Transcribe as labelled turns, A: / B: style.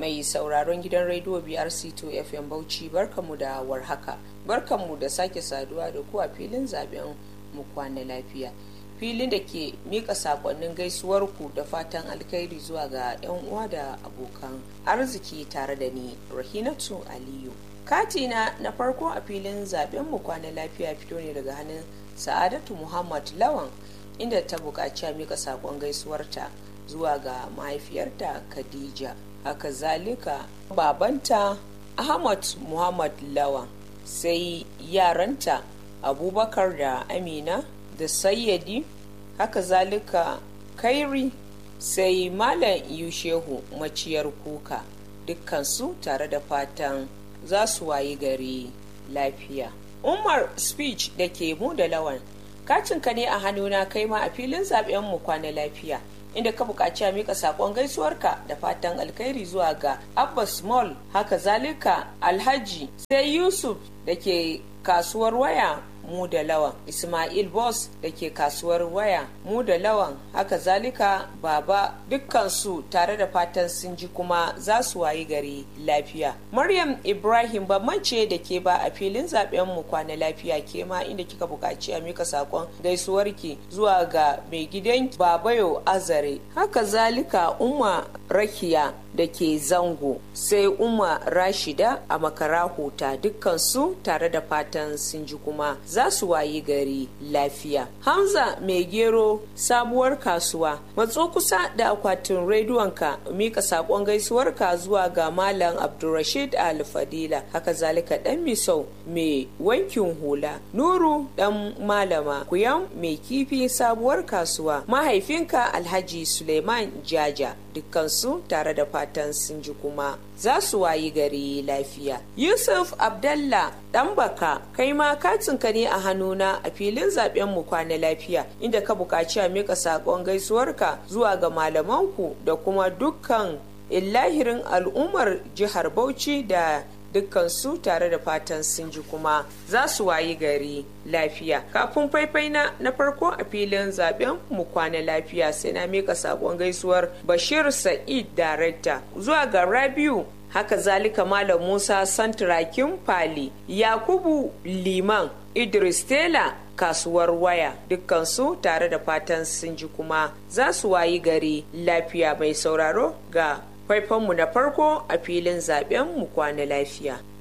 A: mai sauraron gidan rediyo BRC2 FM Bauchi barkanmu da warhaka. Barkanmu da sake saduwa da ku a filin zaben mu kwana lafiya. Filin da ke mika sakonnin gaisuwarku da fatan alkhairi zuwa ga 'yan uwa da abokan arziki tare da ni Rahinatu Aliyu. Katina na farko a filin zaben mu kwana lafiya fito ne daga hannun Sa'adatu Muhammad Lawan inda ta buƙaci a mika sakon gaisuwarta zuwa ga mahaifiyarta Khadija. haka zalika babanta ahmad muhammad lawan sai yaranta abubakar da amina da sayyadi haka zalika kairi sai malam yushehu maciyar kuka dukkansu tare da fatan za su wayi gari lafiya umar speech da ke mu da lawan kacinka ne a hannuna kai ma a filin zaben mu kwana lafiya inda ka buƙaci a mika saƙon gaisuwarka da fatan alkhairi zuwa ga abbas mall haka zalika alhaji sai yusuf da ke kasuwar waya mu da lawan ismail boss da ke kasuwar waya mu da lawan haka zalika baba dukkansu tare da fatan sun ji kuma za su wayi gari lafiya maryam ibrahim bamance da ke ba a filin zaben mu kwana lafiya ke ma inda kika buƙaci a mika sakon gaisuwarki zuwa ga mai gidan babayo azare haka zalika umma rakiya da ke zango sai umma rashida a makara huta dukkansu tare da fatan sun ji kuma za su wayi gari lafiya hamza mai gero sabuwar kasuwa matso kusa da akwatin rediyonka mika sakon gaisuwarka zuwa ga malam abdulrashid alfadila haka zalika dan misau mai wankin hula nuru dan malama kuyan mai kifi sabuwar kasuwa mahaifinka alhaji suleiman jaja dukkansu tare da fatan sun ji kuma za su wayi gari lafiya yusuf abdallah dan baka kai ma katinka ne a hannuna a filin zaben mu kwana lafiya inda ka buƙaci a mika saƙon gaisuwarka zuwa ga malamanku da kuma dukkan illahirin al'ummar jihar bauchi da dukkansu tare da fatan sun ji kuma za su wayi gari lafiya kafin faifai na na farko a filin zaben mu kwana lafiya sai na mika sakon gaisuwar bashir sa'id darekta zuwa ga rabiu haka zalika malam musa santirakin fali yakubu liman idris tela kasuwar waya dukkansu tare da fatan sun ji kuma za su wayi gari lafiya mai sauraro ga faifanmu na farko a filin zaben mu kwana lafiya